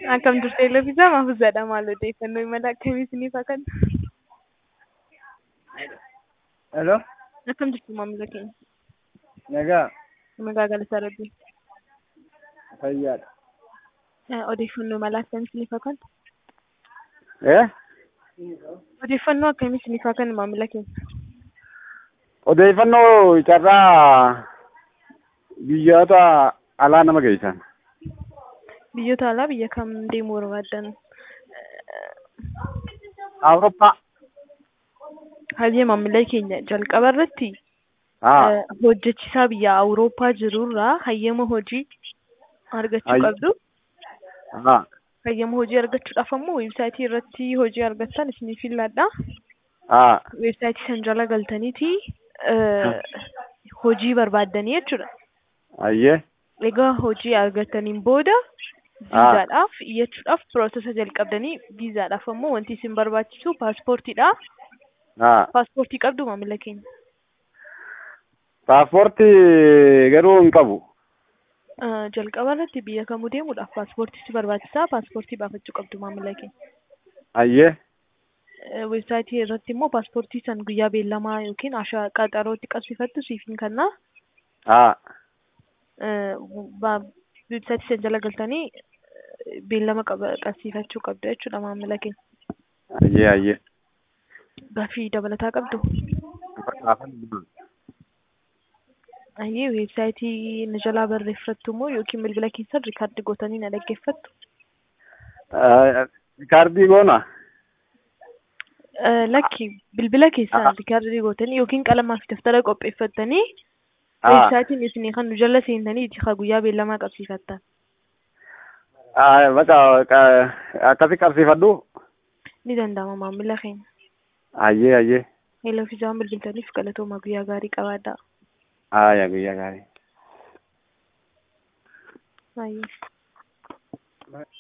Akkam turte Elooffisaa Maafuzzaadha maal odeeffannoo imala akkamii isiniif haa kennu? Hello, Akkam jirtu maamila keenya? nagaa Nagaa galataa rabbii. fayyaadha. Eh, Odeeffannoo imala akkamii isiniif haa kennu? Eh? Odeeffannoo akkamii isiniif haa kennu maamila keenya? Odeeffannoo carraa biyyoota alaa nama geessan. Biyyoota alaa biyya kam deemuu barbaaddan? Awurooppaa. Hayyee maamila keenya jalqaba irratti Haa. eh, hojjechiisaa biyya Awurooppaa jirurraa hayyama hojii argachuu Hayy- qabdu. Haa. Hayyama hojii argachuudhaaf ammoo weebsaayitii irratti hojii argattan isiniif filladha. Haa. Weebsaayitii san jala galtaniiti eh, hojii barbaaddanii jechuudha. Ayyee. Egaa hojii argataniin booda viizaadhaaf iyyachuudhaaf piroosesa jalqabdanii viizaadhaaf ammoo wanti isin barbaachisu paaspoortiidha. Haa. Paaspoortii qabdu maamila keenya. Paaspoortii garuu hin qabu. Eh, Jalqaba irratti biyya kamuu deemuudhaaf paaspoortii si barbaachisaa paaspoortii baafachuu qabdu maamila keenya. Ayyee. Eh, Weebsaayitii irratti immoo paaspoortii san guyyaa beellamaa yookiin ashaa qaxarootti qabsiifattu siif hin kennaa. Haa. Eh, ba- weebsaayitii san jala galtanii eh, beellama qaba- qabsiifachuu qabdu jechuudha maamila keenya. Ayyee ayyee. Gaaffii dabalataa qabdu. Fakkaatanidha. Ayyee weebsaayitii na jalaa barreeffattu immoo yookiin bilbila keessan riikaardi gootanii na dhaggeeffattu. Kaardii goona. Eh, Lakki bilbila keessan Ah. riikaardi gootanii yookiin qalamaa fi daftara qopheeffattanii Haa. weebsaayitiin isinii kan nu jala seentanii itti guyyaa beellamaa qabsiifattan. Haa, Bakka qa- akkasi qabsiifadhu. Ni danda'ama maamila keenya. Ayyee ayyee. Eeloo fi isaan bilbiltaniif galatooma guyyaa gaarii qabaadhaa. Haa, guyyaa gaarii. Ayyee.